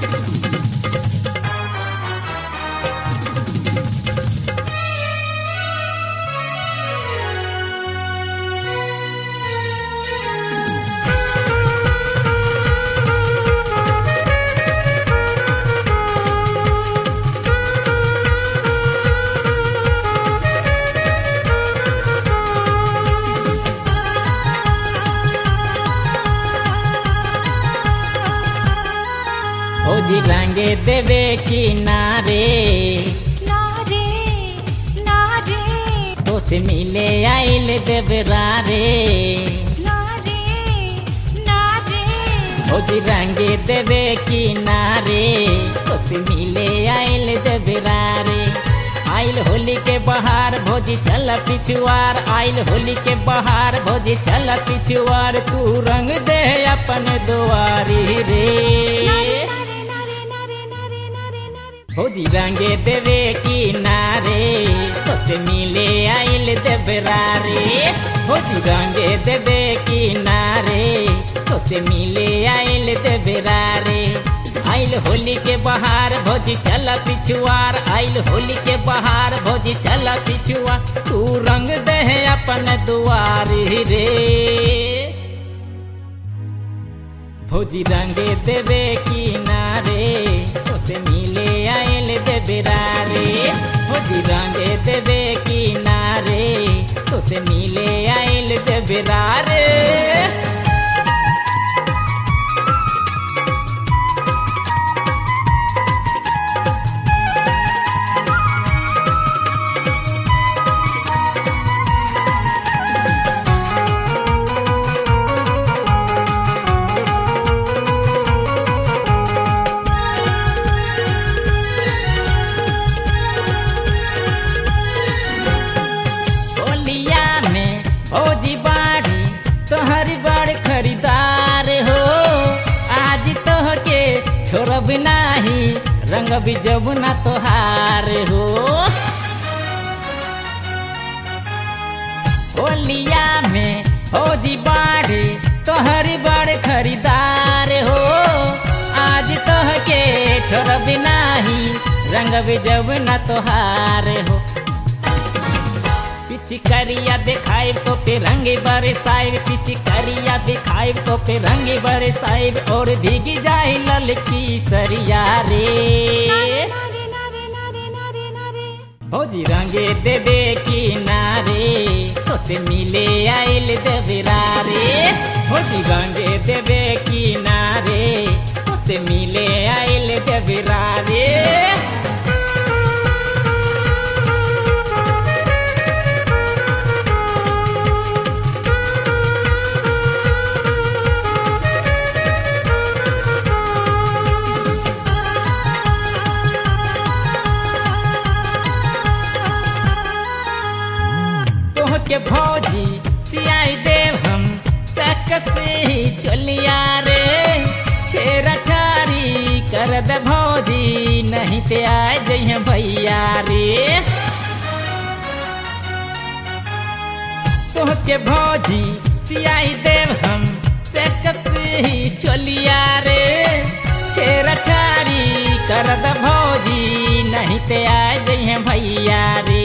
भौजी रंगे देवे किनारे ना रे ना रे तो से मिले आइल देवरा रे ना रे ना रे भौजी रंगे देवे किनारे तो से मिले आइल देवरा रे आइल होली के बहार भोजी चल पिछुआर आइल होली के बहार भोजी चल पिछुआर तू रंग दे अपन दुआरी रे नारे नारे नारे नारे नारे नारे भौजी रंगे देवे किनारे तो से मिले आइल देवरा रे भौजी रंगे देवे किनारे तो से मिले आइल देवरा रे आइल होली के बहार भौजी चल पिछुआर आइल होली के बहार भौजी चल पिछुआर तू रंग दे अपन दुआरी रे भौजी रंगे देवे किनारे उसे मिले आयल देवरा रे भौजी रंगे देवे किनारे उसे मिले आयल देवरा रे होलिया में भौजी बाड़ी तोहरी बड़ खरीदार हो आज तोह के छोड़ब नाही रंग भी जब ना तोहार हो होलिया में भौजी बाड़ी तोहरी बड़ खरीदार हो आज तोह के छोड़ब नाही रंग भी जब ना तोहार हो पिचकारिया दिखाई तो पे रंगे बरसाइब पिचकारिया दिखाई तो पे रंगे बरसाइब और भीगी जाए ललकी सरिया रे नारे नारे नारे नारे नारे भौजी रंगे देवे किनारे तो से मिले आइल देवरा रे भौजी रंगे देवे किनारे तो से मिले आइल देवरा रे तोह के भौजी सियाई देव हम चक से ही चलिया रे छेरा छारी कर दे भौजी नहीं ते आए जइहे भैया रे तोह के भौजी सियाई देव हम चक से ही चलिया रे छेरा छारी कर दे भौजी नहीं ते आए जइहे भैया रे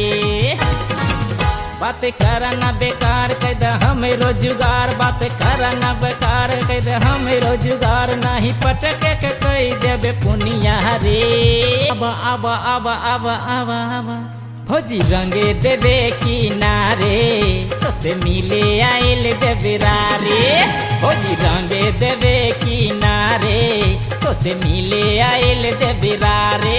बात करना बेकार कह दे हमें रोजगार बात करना बेकार कह दे हमें रोजगार नहीं पटके के कह देबे पुनिया रे अब अब अब अब अब अब भौजी रंगे देवे किनारे तो से मिले आइल देवरा रे भौजी रंगे देवे किनारे तो से मिले आइल देवरा रे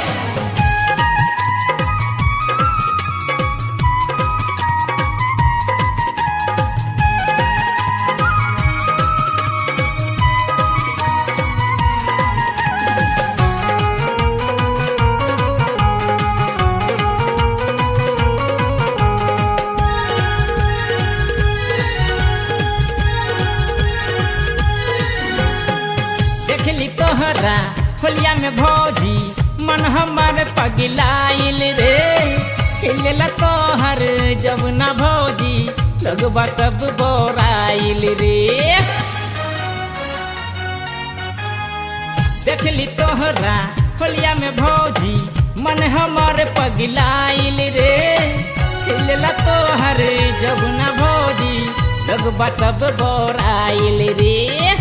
देखली तोहरा होलिया में भौजी मन हमर पगलाइल रे हिलला तोहर जब ना भौजी लगबा सब बोराइल रे देखली तोहरा होलिया में भौजी मन हमर पगलाइल रे खिलला तोहर जब न भौजी लगबा सब बोराइल रे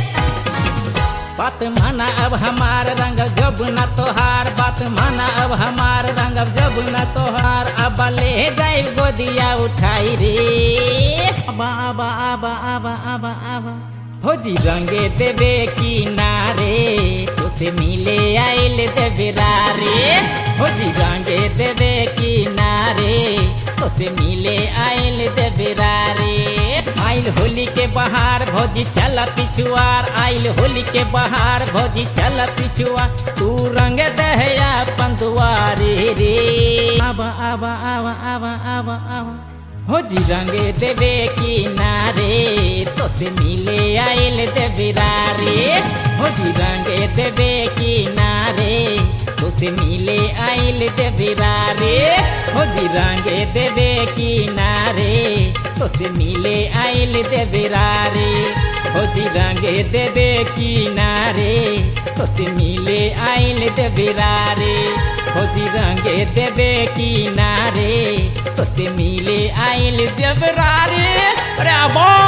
बात माना अब हमार रंग जब न तोहार बात माना अब हमार रंग जब न तोहार अब ले जाए गोदिया उठाई रे आबा आबा आबा आबा आबा आबा भौजी रंगे देवे की नारे तुसे मिले आइल देवे रे भौजी रंगे देवे की नारे तुसे मिले आइल देवे रे आइल होली के बहार भौजी चल पिछुआर आइल होली के बहार भौजी चल पिछुआ तू रंग दहया पंदुआरे रे आबा आबा आबा आबा आबा आबा भौजी रंगे देवे की नारे तो से मिले आइल देवे रे भौजी रंगे देवे की नारे तो से मिले आइल देवे रे भौजी रंगे देवे की नारे तो से मिले आइल देवे रे भौजी रंगे देवे की नारे तो से मिले आइल देवे रे भौजी रंगे देवे की नारे तो से मिले आइल देवरा रे अरे बा